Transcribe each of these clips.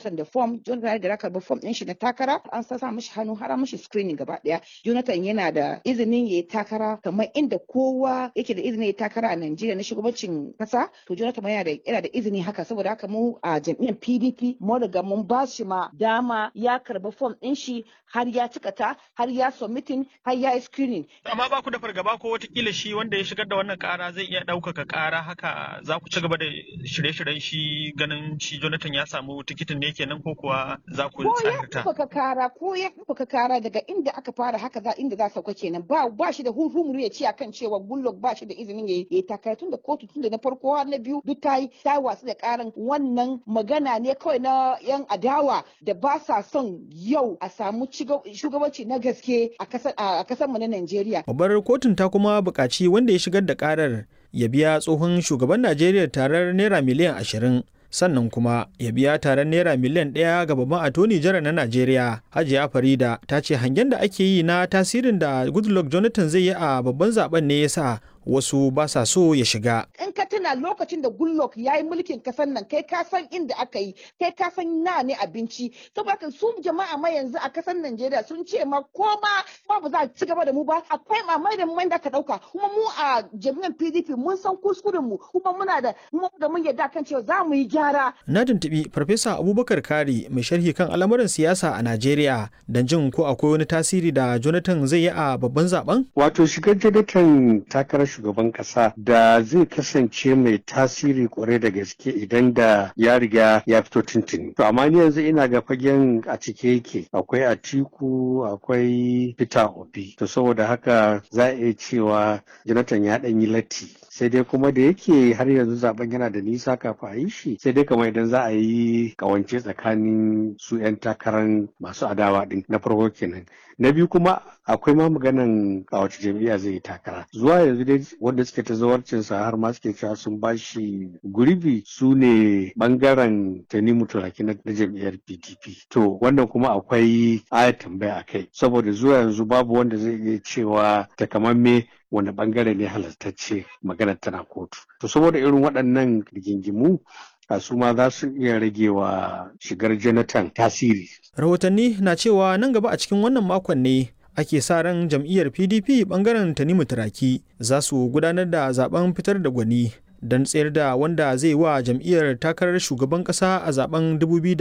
Jonathan da form Jonathan da karbi form din shi na takara an sa mishi hannu har mishi screening gaba daya Jonathan yana da izinin yayi takara kamar inda kowa yake da izinin yayi takara a Najeriya na shugabancin kasa to Jonathan yana da yana da izini haka saboda haka mu a jam'iyyar PDP mun riga mun ba shi ma dama ya karbi form din shi har ya cika ta har ya submitting har ya yi screening Amma ba ku da fargaba ko watakila shi wanda ya shigar da wannan kara zai iya ɗaukaka kara haka za ku ci gaba da shirye-shiryen shi ganin shi Jonathan ya samu tikitin ne kenan ko kuwa za ku ko ya tsarta. ɗaukaka kara ko ya ɗaukaka kara daga inda aka fara haka za inda za sauka kenan ba ba shi da hurhumuru ya ce akan cewa Goodluck ba shi da izinin ya yi takara tun da kotu tun da na farko har na biyu duk ta yi ta watsu da karan wannan magana ne kawai na yan adawa da ba sa son yau a samu ciga- shugabanci na gaske a kasar a kasar mu na Najeriya Babbar kotun ta kuma buƙaci wanda ya shigar da ƙarar ya biya tsohon shugaban Najeriya tarar naira miliyan ashirin sannan kuma ya biya tarar naira miliyan ɗaya ga babban atoni jara na Najeriya. Hajiya Farida ta ce hangen da ake yi na tasirin da Goodluck Jonathan zai yi a babban zaben ne ya sa wasu ba sa so ya shiga. in ka tuna lokacin da Goodluck ya yi mulkin kasar nan kai ka san inda aka yi kai ka san na ne abinci saboda haka su jama'a ma yanzu a kasar Najeriya sun ce ma ko ma ma ba za a ci gaba da mu ba akwai mamai da mai da ka dauka kuma mu a jami'an PDP mun san kuskuren mu kuma muna da mu da mun yarda kan cewa za mu yi gyara Na tuntuɓi Farfesa Abubakar Kari mai sharhi kan al'amuran siyasa a Najeriya don jin ko akwai wani tasiri da Jonathan zai yi a babban zaben. Wato shigar Jonathan takarar shugaban kasa da zai kasance mai tasiri kwarai da gaske idan da ya riga ya fito tuntuni. To amma ni yanzu ina ga fagen a cike yake akwai Atiku akwai Peter Obi. To saboda haka za a iya cewa Jonathan ya ɗan yi latti. Sai dai kuma da yake har yanzu zaben yana da nisa kafin a yi shi sai dai kamar idan za a yi kawance tsakanin su 'yan takarar masu adawa din na farko kenan. Na biyu kuma akwai ma maganan a wace jam'iyya zai yi takara zuwa yanzu dai wanda suke ta zawarcinsa har ma suke cewa sun bashi gurbi su ne bangaren tanimu turaki na na jam'iyyar pdp to wannan kuma akwai aya tambaya a kai saboda zuwa yanzu babu wanda zai iya cewa takamamme wanda bangare ne halartacce maganar tana kotu to saboda irin waɗannan rigingimu a su ma za su iya rage wa shigar jonathan tasiri Rahotanni na cewa nan gaba a cikin wannan makon ne ake sa ran jam'iyyar PDP bangaren Tanimu Turaki za su gudanar da zaben fitar da gwani don tsayar da wanda zai wa jam'iyyar takarar shugaban kasa a zaben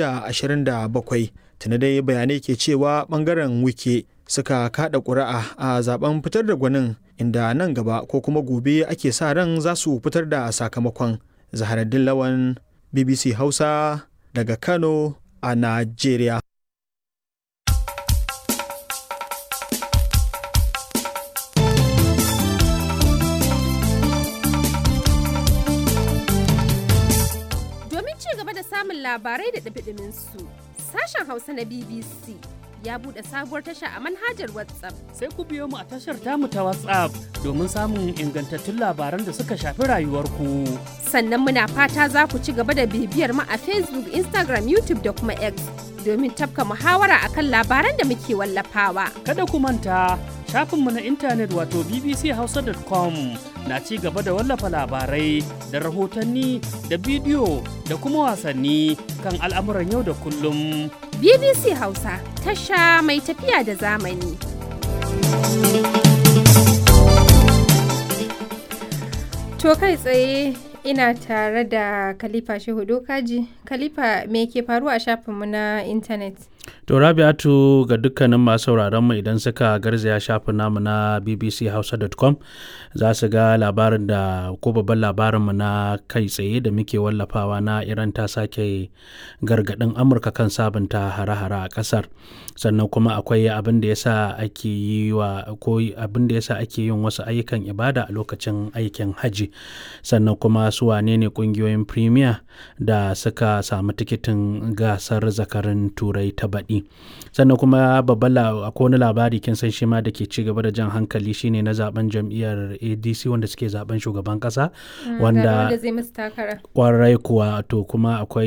2027. Tuna dai bayanai ke cewa bangaren wike suka kada ƙuri'a a zaben fitar da gwanin inda nan gaba ko kuma gobe ake sa ran za su fitar da sakamakon. Zaharaddin Lawan BBC Hausa daga Kano a Najeriya. Domin ci gaba da samun labarai da ɗumi su sashen Hausa na BBC ya buɗe sabuwar tasha a manhajar WhatsApp. sai ku biyo mu a tashar tamu ta WhatsApp domin samun ingantattun labaran da suka shafi rayuwarku. Sannan muna fata za ku ci gaba da bibiyar mu a Facebook, Instagram, YouTube da kuma X domin tafka muhawara akan labaran da muke wallafawa. Kada ku manta shafinmu na intanet wato bbchausa.com na ci gaba da wallafa labarai da rahotanni da bidiyo da kuma wasanni kan al'amuran yau da kullum. BBC Hausa, tasha mai tafiya da zamani. To kai tsaye ina tare da Khalifa Shehu Dokaji. Khalifa me ke faruwa a shafinmu na intanet? To Rabi'atu ga dukkanin masu sauraron mu idan suka garzaya shafin namu na bbchausa.com za su ga labarin da ko babban labarin mu na kai tsaye da muke wallafawa na Iran ta sake gargadin Amurka kan sabunta hare-hare a kasar. Sannan kuma akwai abin da yasa ake yi wa ko abin da yasa ake yin wasu ayyukan ibada a lokacin aikin haji. Sannan kuma su wane ne kungiyoyin premier da suka samu tikitin gasar zakarin turai ta baɗi sannan kuma babban akwai wani labari kin san shi ma da ke ci gaba da jan hankali shine na zaben jam'iyyar adc wanda suke zaben shugaban kasa wanda zai musu takara. kwarai kuwa to kuma akwai